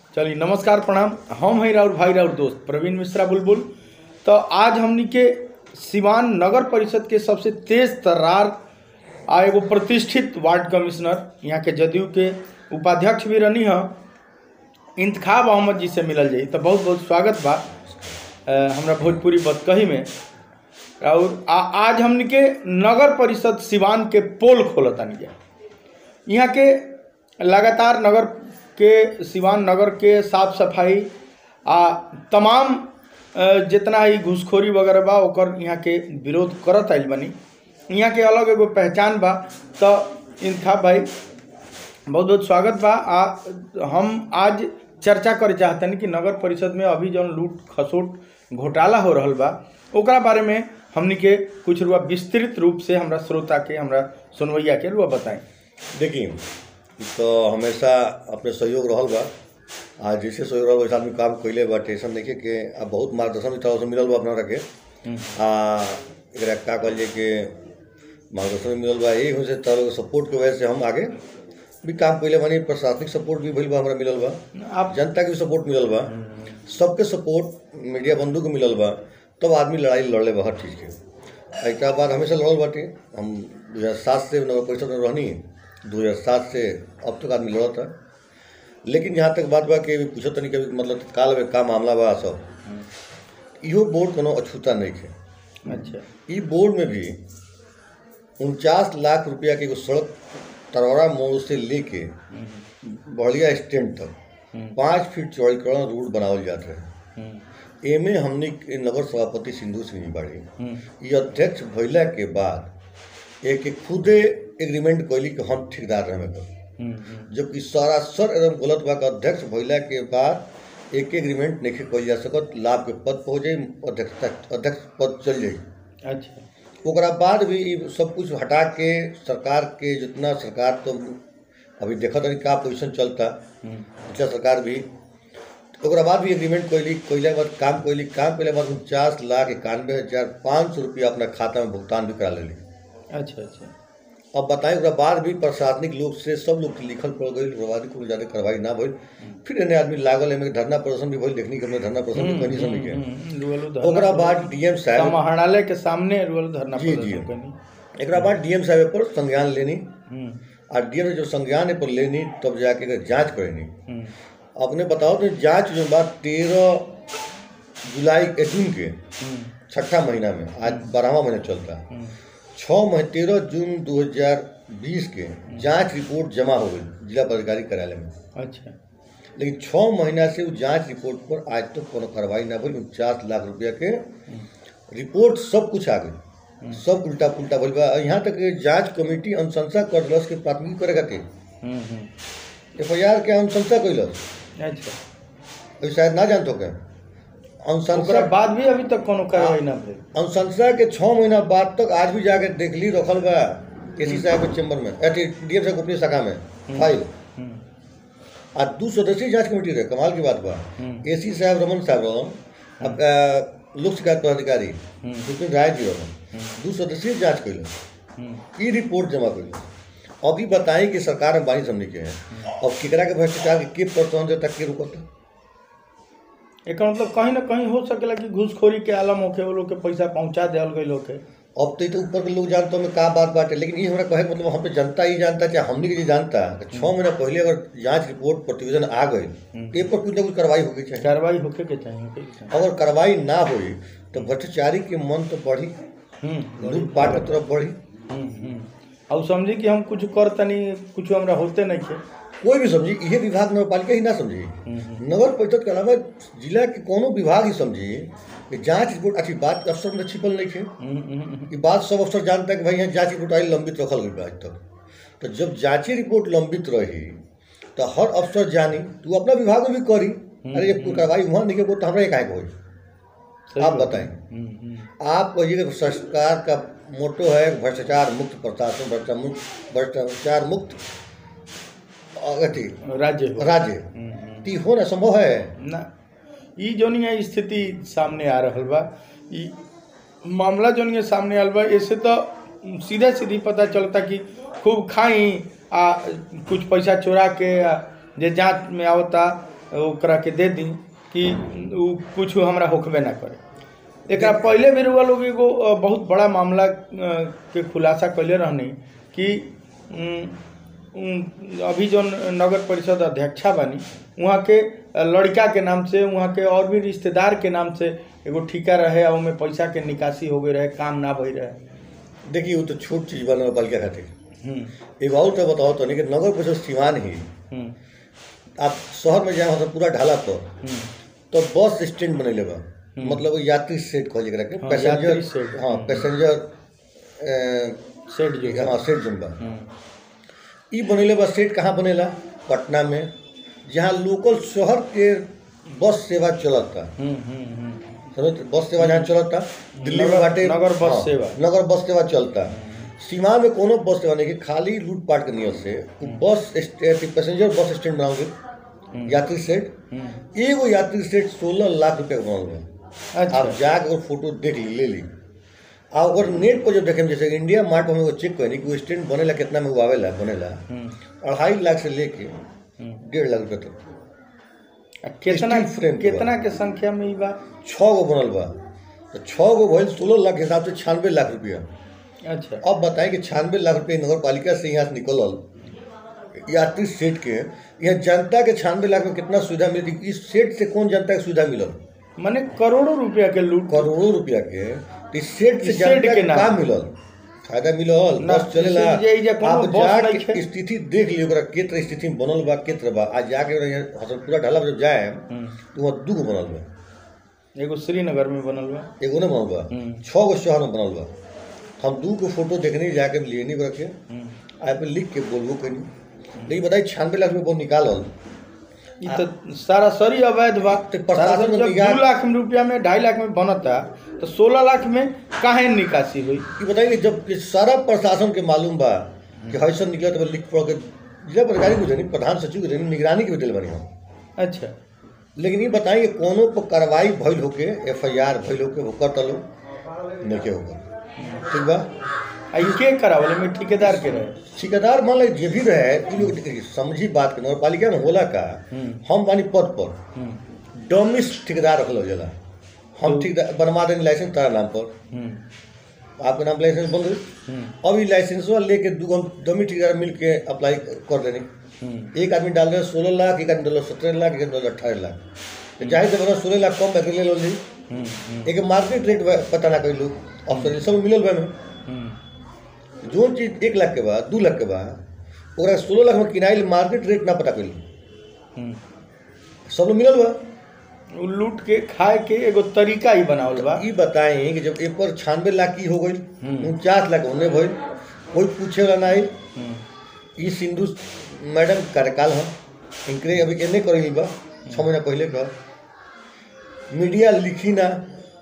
चलिए नमस्कार प्रणाम हम हैं राउर भाई राउर दोस्त प्रवीण मिश्रा बुलबुल तो आज हमनी के सिवान नगर परिषद के सबसे तेज तर्रार आ एगो प्रतिष्ठित वार्ड कमिश्नर यहाँ के जदयू के उपाध्यक्ष भी रहनी है इंतखाब अहमद जी से मिलल जाई तो बहुत बहुत स्वागत बा अ, हमरा भोजपुरी बतकही में और आ, आज हमनी के नगर परिषद सिवान के पोल खोलतानी जा यहाँ के लगातार नगर के सिवान नगर के साफ सफाई आ तमाम अ, जितना ही घूसखोरी वगैरह बा ओकर यहाँ के विरोध करत आइल बनी यहाँ के अलग एगो पहचान बा तो इंतखाब भाई बहुत बहुत स्वागत बा आ हम आज चर्चा करे चाहतनी कि नगर परिषद में अभी जौन लूट खसोट घोटाला हो रहल बा ओकरा बारे में हमनी के कुछ रुआ विस्तृत रूप से हमरा श्रोता के हमरा सुनवैया के रुआ बताएं देखी तो हमेशा अपने सहयोग रहल बा आ जैसे सहयोग रहल वैसे आदमी काम कैले बा टेंशन नहीं के आ बहुत मार्गदर्शन भी तरह से मिलल बा अपना के आ एकरा का कहलिए कि मार्गदर्शन भी मिलल बा यही हो से तरह सपोर्ट के वजह से हम आगे भी काम कैले बानी प्रशासनिक सपोर्ट भी भइल बा हमरा मिलल बा आप जनता के भी सपोर्ट मिलल बा सबके सपोर्ट मीडिया बंधु के मिलल बा तब आदमी लड़ाई लड़ले बा हर चीज़ के एक बाद हमेशा लड़ल बाटे हम दू हज़ार सात से नगर परिषद में रहनी दू हज़ार सात से अब तक आदमी लड़ता लेकिन जहाँ तक बात बा कि अभी पूछो तनी कि मतलब काल में का मामला बा सब इहो बोर्ड कोनो अछूता नहीं है अच्छा ई बोर्ड में भी उनचास लाख रुपया के एगो सड़क तरौरा मोड़ से लेके बढ़िया स्टैंड तक पाँच फीट चौड़ीकरण रोड बनावल जात है हम्म, एमे हमनी के नगर सभापति सिंधु सिंह जी बाड़ी हम्म, ये अध्यक्ष भइला के बाद एक एक खुदे एग्रीमेंट कैली कि हम ठेकेदार रहे कर हम्म, हम्म, जबकि सरासर एकदम गलत बा कि अध्यक्ष भइला के बाद एक एग्रीमेंट नहीं कइल जा सकत लाभ के पद पर हो जाई अध्यक्षता अध्यक्ष पद चल जाई अच्छा ओकरा बाद भी ई सब कुछ हटा के सरकार के जितना सरकार तो अभी देखत हनी का पोजीशन चलता हम्म, पिछला सरकार भी ओकरा बाद भी एग्रीमेंट कैली कैला के बाद काम कैली काम कैला के बाद उनचास लाख इक्यानवे हज़ार पाँच सौ रुपया अपना खाता में भुगतान भी करा लेली अच्छा अच्छा अब बताएं ओकरा बाद भी प्रशासनिक लोग से सब लोग के लिखल पड़ गई ओकरा को ज़्यादा कार्रवाई ना भइल फिर एने आदमी लागल एमे धरना प्रदर्शन भी भइल देखनी के हमने धरना प्रदर्शन भी कनी समय के हम्म, रुअलो धरना ओकरा बाद डीएम साहब समाहरणालय के सामने रुअल धरना जी, जी। प्रदर्शन करनी एकरा बाद डीएम साहब पर संज्ञान लेनी हम्म, और डीएम जो संज्ञान पर लेनी तब जाके एकर जांच करेनी हम्म, अपने बताओ तो जांच जो बात तेरह जुलाई ए, जून के हम्म, छठा महीना में आज बारहवा महीना चलता है हम्म, छः महीने तेरह जून 2020 के जांच रिपोर्ट जमा हो गई जिला पदाधिकारी कार्यालय में अच्छा लेकिन छः महीना से वो जांच रिपोर्ट पर आज तक तो कोनो कार्रवाई ना भइल उनचास लाख रुपया के रिपोर्ट सब कुछ आ गई सब उल्टा पुल्टा भइल बा यहाँ तक कि जांच कमेटी अनुशंसा कर दिलस के प्राथमिकी करे खातिर हम्म, हम्म, एफ आई आर के अनुशंसा कैलस अच्छा अभी शायद ना जानतो के ओकरा अनुशंसा बाद भी अभी तक कोनो कार्रवाई ना भेल अनुशंसा के छः महीना बाद तक आज भी जाके देख ली रखल बा एसी साहब के चेम्बर में अथी डीएम साहब गोपनीय शाखा में फाइल हम्म, आज दू सदस्यीय जांच कमेटी रहे कमाल की बात बा हम्म। एसी साहब रमन साहब रहन अब अ, लोक शिकायत पदाधिकारी विपिन राय जी रहन दू सदस्यीय जांच कैलन हम्म, ई रिपोर्ट जमा कैलन अभी बताई कि सरकार में बानी समझ के है अब केकरा के भ्रष्टाचार के के प्रोत्साहन देता के रुकता एकर मतलब कहीं ना कहीं हो सकेला कि घूसखोरी के आलम होके वो लोग के पैसा पहुंचा देल गई लोग के अब तो ई तो ऊपर के लोग जानते में का बात बात है लेकिन ये हमरा कहे के मतलब हम पे जनता ही जानता चाहे हमनी के जी जानता कि छः महीना पहले अगर जांच रिपोर्ट प्रतिवेदन आ गई तो ए पर कुछ ना कुछ कार्रवाई होगी चाहिए कार्रवाई होके के चाहिए होके के चाहिए अगर कार्रवाई ना हुई तो भ्रष्टाचारी के मन तो बढ़ी हम्म, लूटपाट की तरफ बढ़ी हम्म, हम्म। और समझी कि हम कुछ कर तनी कुछ हमरा होते नहीं थे कोई भी समझी इहे विभाग नगरपालिका ही ना समझी नगर परिषद के अलावा जिला के कोनो विभाग ही समझी कि जांच रिपोर्ट अच्छी बात अफसर में छिपल नहीं थे हम्म, हम्म, हम्म, ये बात सब अफसर जानता है कि भाई यहाँ जांच रिपोर्ट आई लंबित रखल गई बा आज तक तो जब जांची रिपोर्ट लंबित रही तो हर अफसर जानी तो अपना विभाग में भी करी अरे जब कोई कार्रवाई वहाँ नहीं हो तो हमरा एक आएगा होई सही आप बात। बताएं हम्म, हम्म, आप कहिए कि सरकार का मोटो है भ्रष्टाचार मुक्त प्रशासन भ्रष्टा मुक्त भ्रष्टाचार मुक्त अथी राज्य हो राज्य हम्म, हम्म। ती हो ना संभव है ना ई जोनी है स्थिति सामने आ रहल बा ई मामला जोनी है सामने आल बा इससे तो सीधे सीधी पता चलता कि खूब खाई आ कुछ पैसा चोरा के आ, जे जांच में आवता ओकरा के दे दी कि उ कुछ हमरा होखबे ना करे एकरा पहले भी रुआ लोग एगो अ, बहुत बड़ा मामला अ, के खुलासा कैले रहनी कि उम, उम, अभी जो नगर परिषद अध्यक्षा बनी वहाँ के अ, लड़का के नाम से वहाँ के और भी रिश्तेदार के नाम से एगो ठिका रहे और में पैसा के निकासी हो गई रहे काम ना भई रहे देखिए वो तो छोट चीज बा नगर पालिका खातिर हम्म, एगो और तो बताओ तो नहीं कि नगर परिषद सिवान ही हम्म, आप शहर में जाए तो पूरा ढाला पर हम्म, तो बस स्टैंड बनैले बा मतलब वो यात्री सेट कहल एकरा के हाँ, पैसेंजर यात्री शेड। हाँ पैसेंजर सेठ जो अ, हाँ सेट जन बा हम्म, ई बनैले बा सेट कहाँ बनेला पटना में जहाँ लोकल शहर के बस सेवा चलता हम्म, हम्म, हम्म, समझ बस सेवा जहाँ चलता दिल्ली में नगर- बाटे नगर बस हाँ, सेवा। नगर बस सेवा चलता सीमा में कोनो बस सेवा नहीं कि खाली लूटपाट के नियत से उ बस स्टे- पैसेंजर बस स्टैंड बनाओगे यात्री सेट हम्म, एगो यात्री सेट सोलह लाख रुपया के बनल बा अच्छा आप जाके और फोटो देख ली ले ली आ ओकर नेट पर जब देखें जैसे इंडिया मार्ट में हम एगो चेक करी कि वो स्टैंड बनेला कितना में वो आवेला बनेला हम्म, अढ़ाई लाख से लेके हम्म। डेढ़ लाख रुपया तक आ कितना स्टील फ्रेम के कितना के संख्या में ई बा छः गो बनल बा तो छः गो भइल सोलह लाख के हिसाब से छियानवे लाख रुपया अच्छा अब बताएं कि छियानवे लाख रुपये नगर पालिका से यहाँ से निकलल यात्री सेट के यहाँ जनता के छियानवे लाख में कितना सुविधा मिलती इस सेट से कौन जनता के सुविधा मिलल माने करोड़ों रुपया के लूट करोड़ों रुपया के तो इस सेट से इस सेट जनता के के नाम। का मिलल फायदा मिलल ना, बस चलेला इसे जे- जे कोनो आप बस जाके नइखे। स्थिति देख लियो ओकरा के तरह स्थिति में बनल बा के तरह बा आज जाके यहाँ हसनपुरा ढाला पर जब जाए हम्म, तो वहाँ दू गो बनल बा एगो श्रीनगर में बनल बा एगो नहीं बनल बा हम्म। छः गो शहर में बनल बा हम दू गो फोटो देखने जाके लिए नहीं रखे हम्म, आए पे लिख के बोलबो कनी लेकिन बताइए छियानवे लाख रुपये बहुत निकालल ई तो सारा सरी अवैध बा तो प्रशासन सारा में जब निगाह- दू लाख रुपया में ढाई लाख में बनता तो सोलह लाख में काहे निकासी हुई ये बताइए कि जब कि सारा प्रशासन के मालूम बा कि हैसन निकला तो लिख पढ़ के जिला पदाधिकारी को देनी प्रधान सचिव को देनी निगरानी के भी दिल बनी हम अच्छा लेकिन ये बताइए कि कोनो पर कार्रवाई भइल होके एफ आई आर भइल होके होकर तलो नहीं के होकर ठीक बा आ ई के करावले में ठेकेदार के रहे ठेकेदार मान लीजिए जे भी रहे ई लोग देखिए, समझी बात के नगर पालिका में होला का हम्म। हम बानी पद पर हम्म, डमिस ठेकेदार रखल जाला हम ठेकेदार बनवा देनी लाइसेंस तारा नाम पर हम्म, आपके नाम लाइसेंस बंद हुई हम्म, अब ये लाइसेंसवा लेके दू गो डमी ठेकेदार मिल के अप्लाई कर देनी हम्म, एक आदमी डाल रहे सोलह लाख एक आदमी डाल सत्रह लाख एक आदमी डाल अठारह लाख तो जाहिर से बता सोलह लाख कम बैकर ले लो ली हम्म, हम्म, एक मार्केट रेट बा- पता ना कर लो ऑप्शन सब मिलल बा में हम्म, जोन चीज एक लाख के बाद दू लाख के बाद ओकरा सोलह लाख में किनाइल मार्केट रेट ना पता कर लो हम्म। सब लोग मिलल बा उ लूट के खाए के एगो तरीका ही बनावल बा ई बताएं कि जब एक पर छियानवे लाख की हो गई हम्म। उनचास लाख होने भइल कोई पूछे वाला नहीं हम्म, ई सिंधु मैडम के कार्यकाल हम इनकरे अभी एने करेली बा छः महीना पहले का मीडिया लिखी ना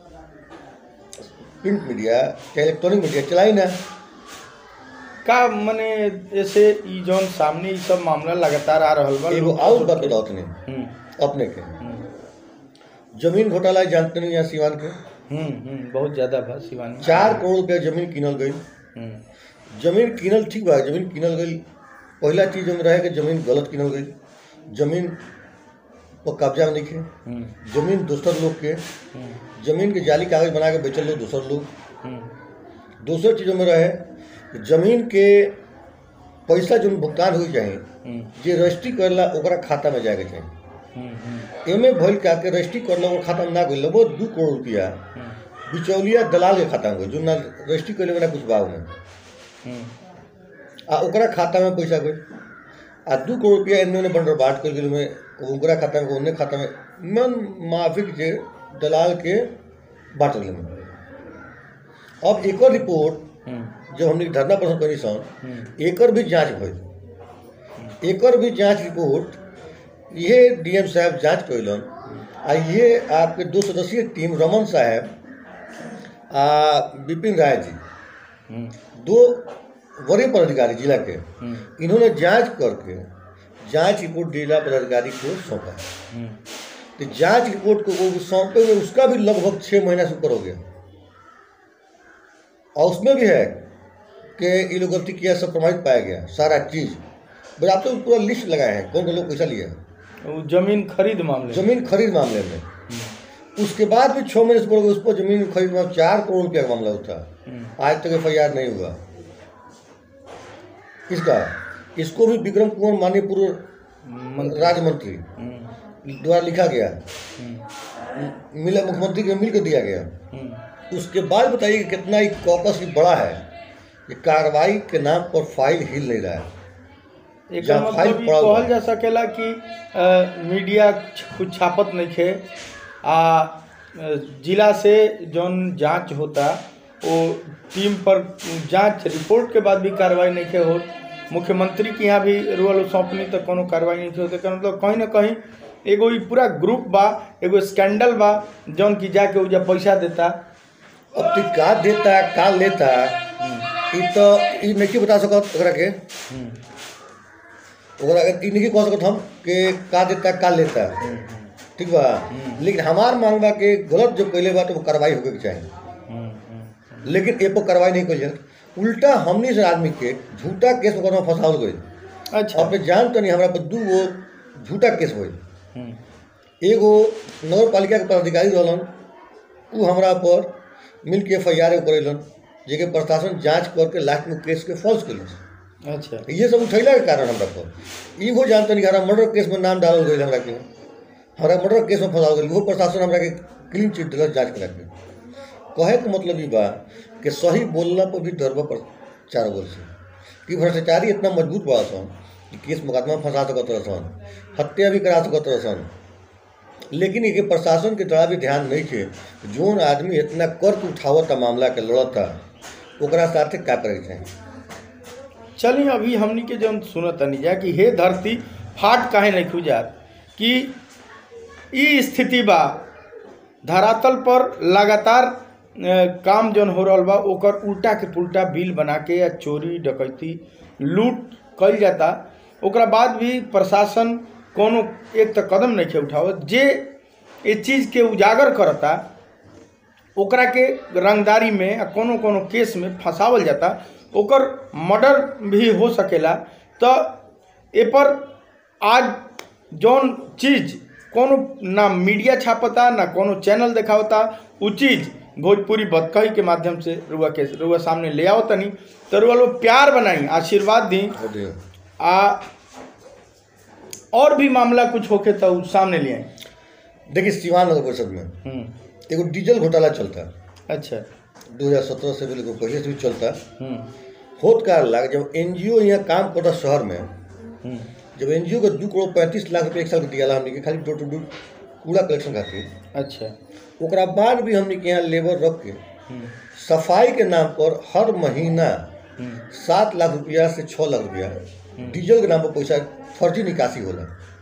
प्रिंट मीडिया चाहे इलेक्ट्रॉनिक मीडिया चलाई ना का मने ऐसे ई जौन सामने ई सब मामला लगातार आ रहल बा एगो लोग- और बात बताओ तनी हम्म, अपने के हम्म, जमीन घोटाला जानते नहीं यहाँ सीवान के हम्म, हम्म, बहुत ज्यादा बा शिवानी चार करोड़ रुपया जमीन किनल गई हम्म, जमीन किनल ठीक बा जमीन किनल गई पहला चीज हम रहे कि जमीन गलत किनल गई जमीन पर कब्जा में नहीं हम्म, जमीन दूसर लोग के हम्म, जमीन के जाली कागज बना के बेचल लोग दूसर लोग हम्म, दूसर चीज़ों में रहे कि जमीन के पैसा जो भुगतान हो चाहिए हम्म, जे रजिस्ट्री करेला ओकरा खाता में जाएके चाहिए हम्म, हम्म, एमे भइल का के रजिस्ट्री करला ओकर खाता में ना गइल वो दू करोड़ रुपया हम्म, बिचौलिया दलाल के खाता में गइल जो ना रजिस्ट्री करेले ना कुछ भाव में हम्म, आ ओकरा खाता में पैसा गइल आ दू करोड़ रुपया एने ओने बंडर बांट कर गेल में ओकरा खाता में ओने खाता में मन माफिक जे दलाल के बांट गेल में अब एकर रिपोर्ट हम्म, जब हमने धरना प्रदर्शन करी सन हम्म, एकर भी जांच भइल एकर भी जांच रिपोर्ट ये डीएम साहब जांच कैलन आ ये आपके दो सदस्यीय टीम रमन साहब आ विपिन राय जी हम्म, दो वरीय पदाधिकारी जिला के हम्म, इन्होंने जांच करके जांच रिपोर्ट जिला पदाधिकारी को सौंपा हम्म, तो जांच रिपोर्ट को वो सौंपे हुए उसका भी लगभग छः महीना से ऊपर हो गया और उसमें भी है कि ये लोग गलती किया सब प्रमाणित पाया गया सारा चीज़ बस आप तो पूरा लिस्ट लगाए हैं कौन कौन लोग पैसा लिया वो जमीन खरीद मामले में। जमीन खरीद मामले में उसके बाद भी छः महीने से बोलोगे उस पर जमीन खरीद में चार करोड़ रुपया का मामला उठा हम्म, आज तक एफ नहीं हुआ किसका इसको भी विक्रम कुमार माननीय पूर्व मंत्री राज्य मंत्री हम्म, द्वारा लिखा गया हम्म, मिला मुख्यमंत्री के मिल कर दिया गया हम्म, उसके बाद बताइए कि कितना ही कॉकस ही बड़ा है ये कार्रवाई के नाम पर फाइल हिल नहीं रहा है एकर जहाँ फाइल मतलब ई पड़ल बा। कहल जा सकेला कि अ, मीडिया छ- कुछ छापत नहीं खे आ अ, जिला से जौन जांच होता वो टीम पर जांच रिपोर्ट के बाद भी कार्रवाई नहीं खे हो मुख्यमंत्री के यहाँ भी रुअल सौंपनी तो कोनो कार्रवाई नहीं खे होते एकर मतलब कहीं ना कहीं एगो ई पूरा ग्रुप बा एगो स्कैंडल बा जौन की जाके उजा पैसा देता अब तू का देता का लेता ई तो ई नहीं बता सकत ओकरा के हम्म, ओकरा के ई नहीं कह सकत हम कि का देता का लेता ठीक बा लेकिन हमार मांग बा कि गलत जो कैले बा तो वो कार्रवाई होके के चाहिए हम्म, हम्म, लेकिन ए पर कार्रवाई नहीं कइल जाए उल्टा हमनी से आदमी के झूठा केस में फंसावल गई अच्छा अपने जान तो नहीं हमरा पर दू गो झूठा केस होई हम्म, एगो नगर पालिका के पदाधिकारी रहलन उ हमरा पर मिल के एफ आई आर करेलन जेके प्रशासन जांच करके लास्ट में केस के फॉल्स कैलन अच्छा ये सब उठैला के कारण हमरा पर इहो जानते नहीं कि हमरा मर्डर केस में नाम डालल गई हमरा के हमरा मर्डर केस में फंसाओ गई वो प्रशासन हमरा के क्लीन चिट दिलक जांच करा के कहे के मतलब ई बा कि सही बोलला पर भी डरबा पर चार बोल से कि भ्रष्टाचारी इतना मजबूत बा सन कि केस मुकदमा में फंसा सकत रहसन हत्या भी करा सकत रहसन लेकिन ये प्रशासन के तरह भी ध्यान नहीं थे जोन आदमी इतना कर्क उठावता मामला के लड़ता ओकरा साथे का करे के चाही चलिए अभी हमनी के जौन सुनत तनी जा कि हे धरती फाट काहे नहीं खुजात कि ई स्थिति बा धरातल पर लगातार अ, काम जौन हो रहल बा ओकर उल्टा के पुल्टा बिल बना के या चोरी डकैती लूट कइल जाता ओकरा बाद भी प्रशासन कोनो एक त कदम नहीं के उठावत जे ए चीज़ के उजागर करता ओकरा के रंगदारी में आ कोनो कोनो केस में फंसावल जाता ओकर मर्डर भी हो सकेला तो ए पर आज जौन चीज कोनो ना मीडिया छापता ना कोनो चैनल देखावता उ चीज भोजपुरी बदकही के माध्यम से रुआ के रुआ सामने ले आओ तनी तो रुआ लोग प्यार बनाई आशीर्वाद दी और दे। आ और भी मामला कुछ होके तो उ सामने ले आई देखिए सिवान नगर परिषद में हम्म, एगो डीजल घोटाला चलता अच्छा 2017 से भी लेकिन पहले से भी चलता हम्म, होत का लाग जब एनजीओ यहाँ काम करता शहर में हम्म, जब एनजीओ के दू करोड़ पैंतीस लाख रुपये एक साल के दिया हमने के खाली डोर टू डोर कूड़ा कलेक्शन खातिर अच्छा ओकरा बाद भी हमने के यहाँ लेबर रख के हम्म, सफाई सफाई के नाम पर हर महीना हम्म, सात लाख रुपया से छः लाख रुपया डीजल के नाम पर पैसा फर्जी निकासी होला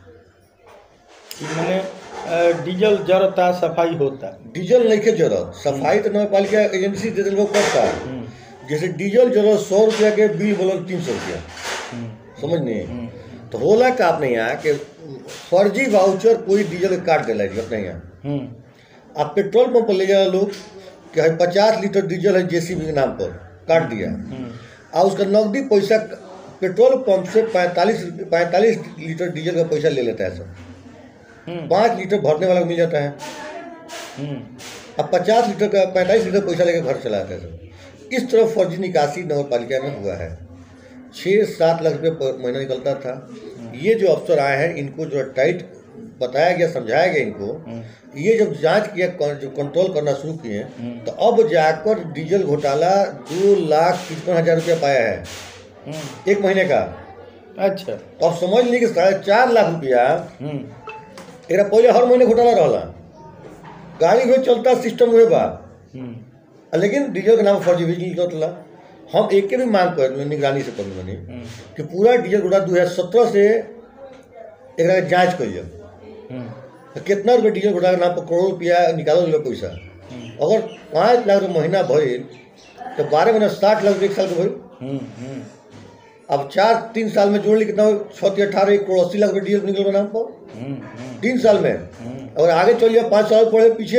कि मने अ, डीजल जरता सफाई होता डीजल नहीं के जरूरत सफाई तो नगर पालिका एजेंसी दे दिल करता हम्म, जैसे डीजल जरूरत सौ रुपया के बिल बोलल तीन सौ रुपया हम्म, समझ हम्म, तो होला का अपने यहाँ कि फर्जी वाउचर कोई डीजल के काट दिला जी अपने यहाँ हम्म, अब पेट्रोल पंप पर ले जाए लोग कि है पचास लीटर डीजल है जेसीबी के नाम पर काट दिया हम्म, और उसका नकदी पैसा पेट्रोल पंप से पैंतालीस पैंतालीस लीटर डीजल का पैसा ले लेता है सब हम्म, पाँच लीटर भरने वाला को मिल जाता है हम्म, अब पचास लीटर का पैंतालीस लीटर पैसा लेकर घर चलाते हैं सब इस तरह फर्जी निकासी नगर पालिका में हुआ है छः सात लाख रुपये पर महीना निकलता था ये जो अफसर आए हैं इनको जो टाइट बताया गया समझाया गया इनको हम्म, ये जब जांच किया कं- जो कंट्रोल करना शुरू किए हम्म। तो अब जाकर डीजल घोटाला दो लाख तिरपन हजार रुपया पाया है हम्म, एक महीने का अच्छा तो अब समझ ली कि साढ़े चार लाख रुपया हम्म, एकरा पहले हर महीने घोटाला रहला गाड़ी भी चलता सिस्टम हुए बा हम्म, आ लेकिन डीजल के नाम पर फर्जी बिजली निकलता हम एक के भी मांग कर निगरानी से कर बनी हम्म, कि पूरा डीजल घोटाला दो हजार सत्रह से एकरा के जांच करिए हम्म, तो कितना रुपये डीजल घोटाला के नाम पर करोड़ रुपया निकालल गया पैसा हम्म, अगर पाँच लाख रुपये महीना भइल तो बारह महीना साठ लाख रुपये एक साल के भइल हम्म, हम्म, अब चार तीन साल में जोड़ ली कितना हुई? छः तीन अठारह एक करोड़ अस्सी लाख रुपये डीजल निकल नाम पर हम्म, हम्म, तीन साल में हम्म, अगर आगे चल जाए पाँच साल पढ़े पीछे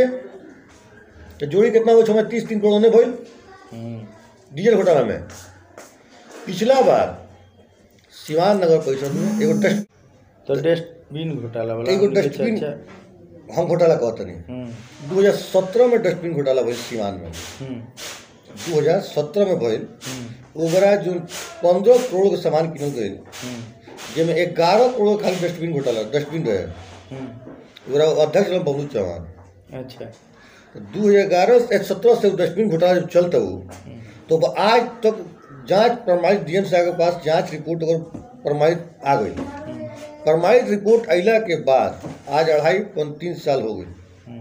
तो जोड़ी कितना हुआ छः तीस तीन करोड़ ने भइल हम्म, डीजल घोटाला में पिछला बार सिवान नगर परिषद में एगो टेस्ट तो डेस्ट डस्टबिन घोटाला वाला एगो हमनी के डस्टबिन चर्चा हम घोटाला कहत नहीं हम्म दू हजार सत्रह में डस्टबिन घोटाला भइल सीमान में हम्म दू हजार सत्रह में भइल हम्म ओकरा जो पंद्रह करोड़ के सामान किनल गइल हम्म जेमे ग्यारह करोड़ खाली डस्टबिन घोटाला डस्टबिन रहे हम्म ओकरा अध्यक्ष रहल बबलू चौहान अच्छा दू हजार ग्यारह सत्रह से उ डस्टबिन घोटाला जब चलता वो तो वो आज तक जांच प्रमाणित डीएम साहब के पास जांच रिपोर्ट अगर प्रमाणित आ गई हम्म प्रमाणित रिपोर्ट अला के बाद आज अढ़ाई पौन तीन साल हो गई हम्म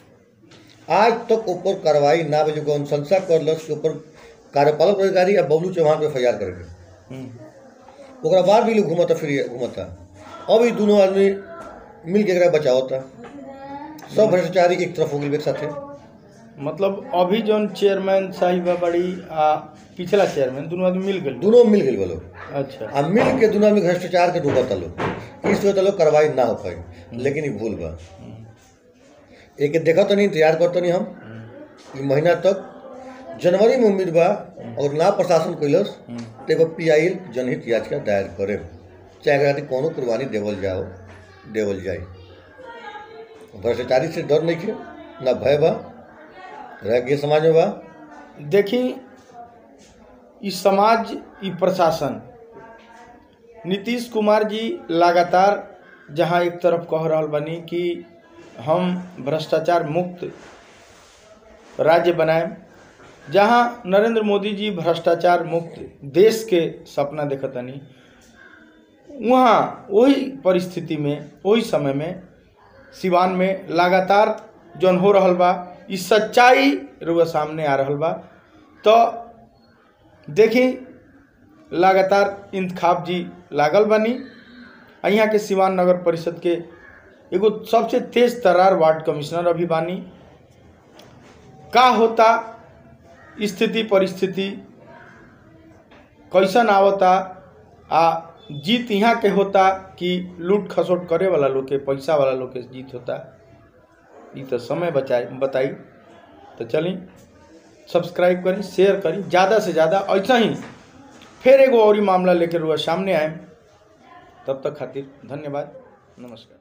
आज तक ऊपर कार्रवाई ना भेजे को अनुशंसा करलस के ऊपर कार्यपालक अधिकारी या बबलू चौहान पे एफ करके हम्म ओकरा बाद भी लोग घूमता फिर घूमता अब ई दोनों आदमी मिल के एकरा बचावता सब भ्रष्टाचारी एक तरफ हो गई एक साथे मतलब अभी जौन चेयरमैन साहिबा बड़ी आ पिछला चेयरमैन दोनों आदमी मिल गए दोनों मिल गए बोलो अच्छा आ मिल के दोनों आदमी भ्रष्टाचार के डूबता लोग इस वजह लोग कार्रवाई ना हो पाई लेकिन ये भूल बा एक देखा तो नहीं इंतजार करता नहीं हम ई महीना तक जनवरी में उम्मीद बा और ना प्रशासन कैलस तो एगो पी आई जनहित याचिका दायर करे चाहे एकरा खातिर कोनो कुर्बानी देवल जाओ देवल जाए भ्रष्टाचारी से डर नहीं खे ना भय बा रह गए समाज में बा देखी ई समाज ई प्रशासन नीतीश कुमार जी लगातार जहाँ एक तरफ कह रहल बनी कि हम भ्रष्टाचार मुक्त राज्य बनाएं जहाँ नरेंद्र मोदी जी भ्रष्टाचार मुक्त देश के सपना देखतनी वहाँ वही परिस्थिति में वही समय में सिवान में लगातार जौन हो रहल बा ई सच्चाई रुआ सामने आ रहल बा तो देखी लगातार इंतखाब जी लागल बनी आ यहाँ के सिवान नगर परिषद के एगो सबसे तेज तरार वार्ड कमिश्नर अभी बानी का होता स्थिति परिस्थिति कैसन आवता आ जीत यहाँ के होता कि लूट खसोट करे वाला लोग के पैसा वाला लोग के जीत होता ये तो समय बचाई बताई तो चली सब्सक्राइब करी शेयर करी ज़्यादा से ज़्यादा ऐसा ही फिर एगो और ही मामला लेकर हुआ सामने आए तब तक खातिर धन्यवाद नमस्कार